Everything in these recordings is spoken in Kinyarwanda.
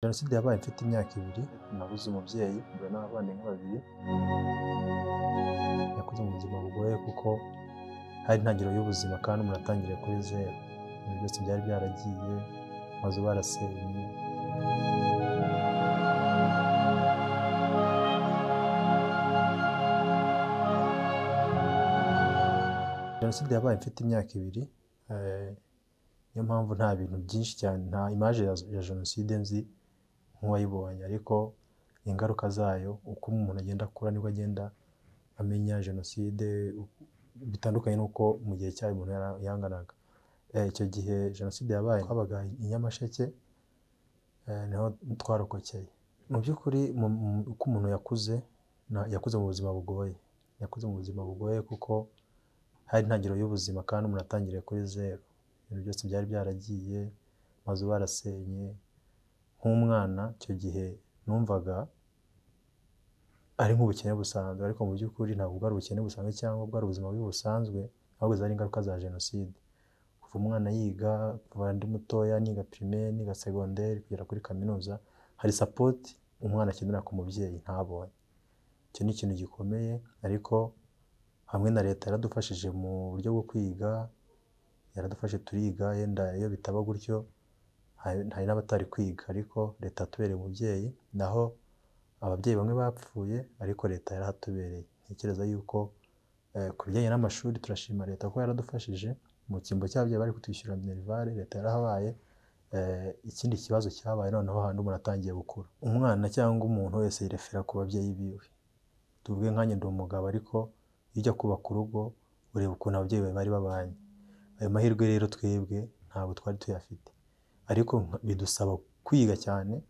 Jenoside yabaye mfite imyaka ibiri, nabuze umubyeyi mbura n'abavandimwe babiri, nakuze mu buzima bugoye kuko hari intangiriro y'ubuzima kandi umuntu atangiriye kuri zeru, ibintu byose byari byaragiye, amazu barasenywe, Jenoside yabaye mfite imyaka ibiri, eh, niyo mpamvu nta bintu byinshi cyane, nta imaje ya ya Jenoside nzi nk'uwayibonye ariko ingaruka zayo, uko umuntu agenda akura nibwo agenda amenya Jenoside, bitandukanye n'uko mu gihe cyayo umuntu yara- yanganaga. Eh, Icyo gihe Jenoside yabaye twabaga i Nyamasheke, eh, niho twarokokeye. Mu by'ukuri mu- mu- uko umuntu yakuze, na- yakuze mu buzima bugoye, yakuze mu buzima bugoye kuko hari intangiriro y'ubuzima kandi umuntu atangiriye kuri zeru, ibintu byose byari byaragiye, amazu barasenye, nk'umwana icyo gihe numvaga ari nk'ubukene busanzwe ariko mu by'ukuri ntabwo bwari ubukene busanzwe cyangwa bwari ubuzima bubi busanzwe, ahubwo zari ingaruka za Jenoside. Kuva umwana yiga, kuva ndi mutoya niga primaire, niga segonderi kugera kuri kaminuza, hari sapoti umwana akenera ku mubyeyi ntabonye. Icyo ni ikintu gikomeye ariko hamwe na Leta yaradufashije mu buryo bwo kwiga, yaradufashe turiga yenda iyo bitaba gutyo, hari hari n'abatari kwiga ariko Leta yatubereye umubyeyi, naho ababyeyi bamwe bapfuye ariko Leta yarahatubereye. Ntekereza yuko eh, ku bijyanye n'amashuri turashima Leta ko yaradufashije, mu cyimbo cy'ababyeyi bari kutwishyura minerivare Leta yarahabaye, eh, ikindi kibazo cyabaye noneho hahandi umuntu atangiye gukura. Umwana cyangwa umuntu wese yirefera ku babyeyi biwe. Tuvuge nkanjye ndi umugabo ariko iyo ujya kubaka urugo, ureba ukuntu ababyeyi bawe bari babanye. Ayo mahirwe rero twebwe ntabwo twari tuyafite ariko nka- bidusaba kwiga cyane,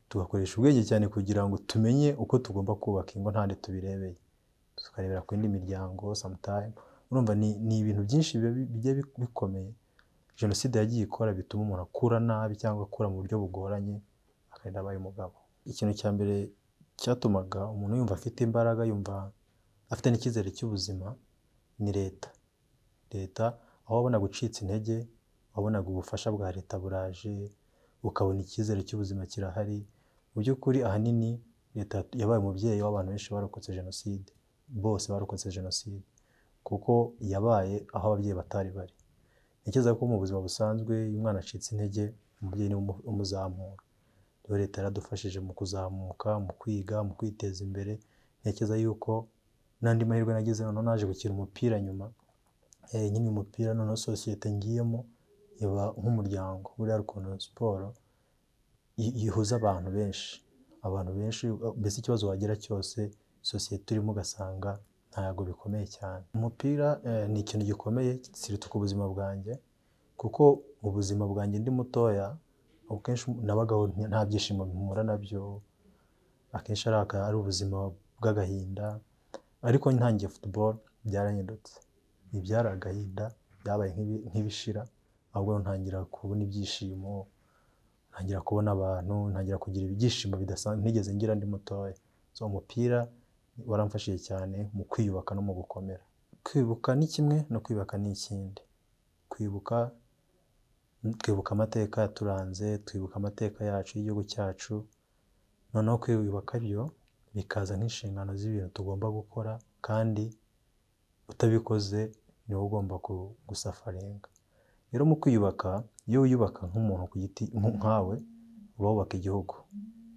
tugakoresha ubwenge cyane kugira ngo tumenye uko tugomba kubaka ingo ntahandi tubirebeye, tukarebera ku yindi miryango sometime, urumva ni, ni ibintu byinshi biba bi- bigiye bi- bikomeye Jenoside yagiye ikora bituma umuntu akura nabi cyangwa akura mu buryo bugoranye, akarinda abaye umugabo. Ikintu cya mbere cyatumaga umuntu yumva afite imbaraga, yumva afite n'icyizere cy'ubuzima, ni Leta. Leta aho wabona gucitse intege, wabonaga ubufasha bwa Leta buraje, ukabona icyizere cy'ubuzima kirahari. Mu by'ukuri ahanini Leta yabaye umubyeyi w'abantu benshi barokotse Jenoside, bose barokotse Jenoside kuko yabaye aho ababyeyi batari bari. Ntekereza ko mu buzima busanzwe iyo umwana acitse intege, umubyeyi niwe umu- umuzamura. Rero Leta yaradufashije mu kuzamuka, mu kwiga, mu kwiteza imbere, ntekereza yuko n'andi mahirwe nagize noneho naje gukina umupira nyuma, eh, nkina umupira noneho sosiyete ngiyemo iba nk'umuryango, buriya hari ukuntu siporo yi- yihuza abantu benshi, abantu benshi mbese ikibazo wagira cyose sosiyete urimo ugasanga ntabwo bikomeye cyane. Umupira eh, ni ikintu gikomeye kirituka ubuzima bwanjye kuko mu buzima bwanjye ndi mutoya, akenshi nabagaho nta byishimo mpura nabyo, akenshi ari aka- ari ubuzima bw'agahinda ariko ntangiye football byarahindutse, ntibyari agahinda byabaye nk'ibi- nk'ibishira ahubwo ntangira kubona ibyishimo, ntangira kubona abantu, ntangira kugira ibyishimo bidasanzwe ntigeze ngira ndi mutoya. So umupira waramfashije cyane mu kwiyubaka no mu gukomera. Kwibuka ni kimwe no kwiyubaka ni ikindi. Kwibuka twibuka amateka yaturanze, twibuka amateka yacu y'igihugu cyacu, noneho kwiyubaka byo bikaza nk'inshingano z'ibintu tugomba gukora kandi utabikoze ni wowe ugomba ku- gusafaringa. Rero mu kwiyubaka, iyo wiyubaka nk'umuntu ku giti nk- nkawe, uba wubaka igihugu.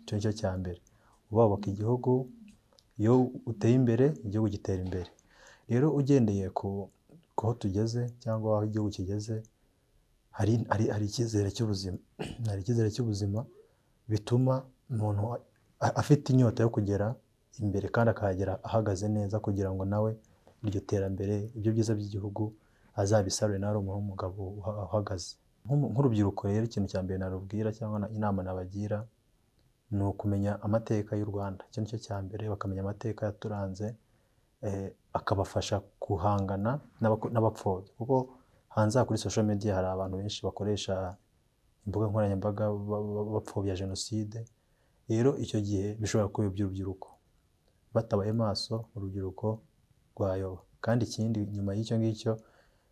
Icyo ni cyo cya mbere. Uba wubaka igihugu, iyo uteye imbere, igihugu gitera imbere. Rero ugendeye ku aho tugeze cyangwa aho igihugu kigeze, hari, hari, hari icyizere cy'ubuzima. hari icyizere cy'ubuzima bituma umuntu a- a- afite inyota yo kugera imbere kandi akahagera ahagaze neza kugira ngo nawe iryo terambere, ibyo byiza by'igihugu azabisarure nawe ari umuntu w'umugabo uha- uhagaze. Nk'umu- Nk'urubyiruko rero ikintu cya mbere narubwira cyangwa na- inama nabagira, ni ukumenya amateka y'u Rwanda. Icyo ni cyo cya mbere, bakamenya amateka yaturanze, eh, akabafasha guhangana n'abako- n'abapfobya kuko hanze aha kuri social media hari abantu benshi bakoresha imbuga nkoranyambaga ba- ba- bapfobya Jenoside, rero icyo gihe bishobora kuyobya urubyiruko. Batabaye maso, urubyiruko rwayoba. Kandi ikindi nyuma y'icyo ngicyo,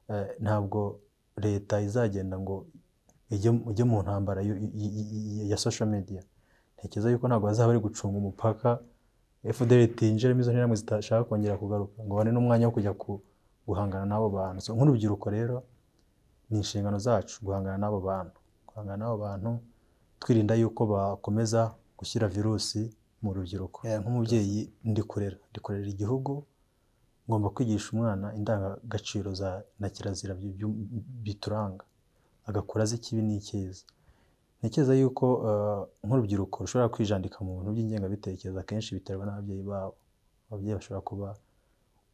eh, ntabwo Leta izagenda ngo ujye ujye mu ntambara yo- y- y- y- ya sosho mediya ntekereza yuko ntabwo bazaba bari gucunga umupaka fdr itinjiremo izo nterahamwe zitashaka kongera kugaruka ngo babone n'umwanya wo kujya ku- guhangana n'abo bantu So, nk'urubyiruko rero ni inshingano zacu guhangana n'abo bantu guhangana n'abo bantu twirinda yuko bakomeza gushyira virusi mu rubyiruko Eh, nk'umubyeyi ndi kurera ndi kurera igihugu ngomba kwigisha umwana indangagaciro za na kirazira bi- byu- bituranga agakura azi ikibi n'icyiza ntekereza yuko eh, nk'urubyiruko rushobora kwijandika mu bintu by'ingengabitekerezo akenshi biterwa n'ababyeyi babo ababyeyi bashobora kuba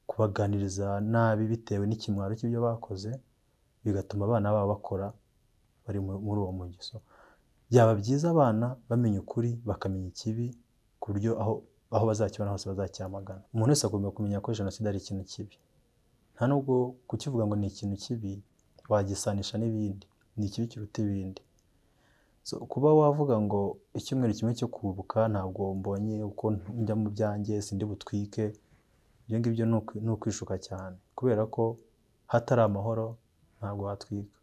kubaganiriza nabi bitewe n'ikimwaro cy'ibyo bakoze bigatuma abana babo bakora bari mu- muri uwo mugeso byaba byiza abana bamenya ukuri bakamenya ikibi ku buryo aho aho bazakibona hose bazacyamagana umuntu wese agomba kumenya ko jenoside ari ikintu kibi nta nubwo kukivuga ngo ni ikintu kibi wagisanisha n'ibindi ni ikibi kiruta ibindi So, kuba wavuga ngo icyumweru kimwe cyo kubuka ntabwo mbonye uko njya mu byanjye sindi butwike ibyo ngibyo ni ukwi- ni ukwishuka cyane kubera ko hatari amahoro ntabwo watwika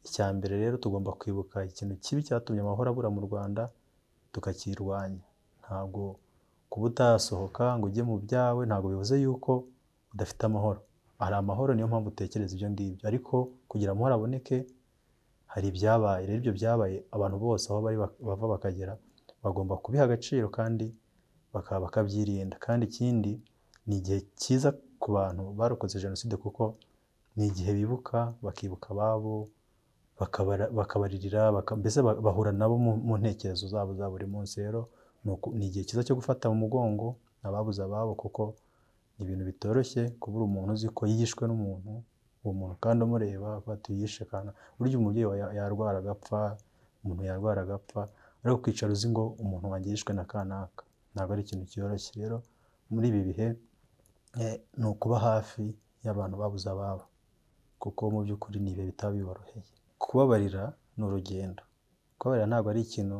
icya mbere rero tugomba kwibuka ikintu kibi cyatumye amahoro abura mu rwanda tukakirwanya ntabwo kuba utasohoka ngo ujye mu byawe ntabwo bivuze yuko udafite amahoro hari amahoro niyo mpamvu utekereza ibyo ngibyo ariko kugira amahoro aboneke hari ibyabaye rero ibyo byabaye abantu bose aho bari bak- bava bakagera bagomba kubiha agaciro kandi bakaba bakabyirinda kandi ikindi ni igihe cyiza ku bantu barokotse jenoside kuko ni igihe bibuka bakibuka ababo bakabara- bakabaririra baka- mbese ba- bahura nabo mu mu ntekerezo zabo za buri munsi rero ni uku- ni igihe cyiza cyo gufata mu mugongo ababuze ababo kuko ni ibintu bitoroshye kubura umuntu uzi ko yishwe n'umuntu uwo muntu kandi umureba avuga ati yishe kana burya umubyeyi wa- yarwara agapfa umuntu yarwara agapfa ariko kwicara uzi ngo umuntu wanjye yishwe na kanaka ntabwo ari ikintu cyoroshye rero muri ibi bihe eh, ni ukuba hafi y'abantu babuze ababo kuko mu by'ukuri ni ibihe bitaba biboroheye kubabarira ni urugendo kubabarira ntabwo ari ikintu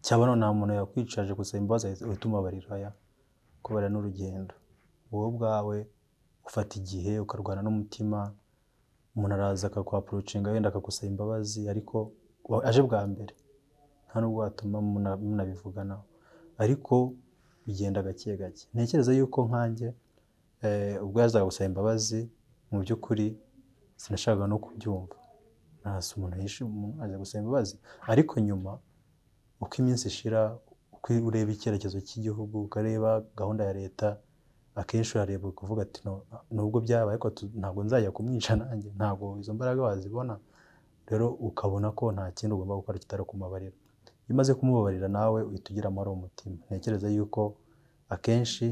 cyabona nta muntu yakwicaje gusaba imbabazi uhita umubabarira oya kubabarira ni urugendo wowe ubwawe ufata igihe ukarwana n'umutima umuntu araza akakwapurucinga wenda akagusaba imbabazi ariko wa- aje bwa mbere nta nubwo watuma muna- munabivuganaho ariko bigenda gake gake ntekereza yuko nkanjye eh, ubwo yazaga gusaba imbabazi mu by'ukuri sinashakaga no kubyumva nahasi umuntu yishe umuntu aza gusaba imbabazi ariko nyuma uko iminsi ishira uko ureba icyerekezo cy'igihugu ukareba gahunda ya leta akenshi urareba ukavuga ati "No- nubwo byabaye ariko tu- ntabwo nzajya kumwica nanjye ntabwo izo mbaraga wazibona rero ukabona ko nta kindi ugomba gukora kitari kumubabarira iyo umaze kumubabarira nawe uhita ugira amahoro mu mutima ntekereza yuko akenshi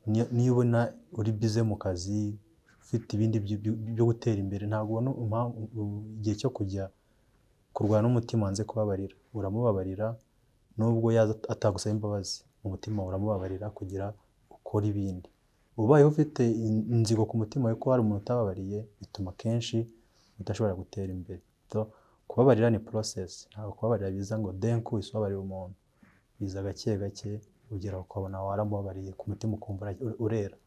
niyo- niyo ubona uri bize mu kazi ufite ibindi byo- byo byo gutera imbere ntabwo ubona impamvu igihe cyo kujya kurwana n'umutima wanze kubabarira uramubabarira nubwo yaza atagusaba imbabazi umutima uramubabarira kugira ukore ibindi ubaye ufite in- inzigo ku mutima wawe ko hari umuntu utababariye bituma kenshi udashobora gutera imbere so, kubabarira ni process ntabwo kubabarira biza ngo denku ubabarira umuntu biza gake gake ugera ukabona waramubabariye ku mutima ukumva ura- urera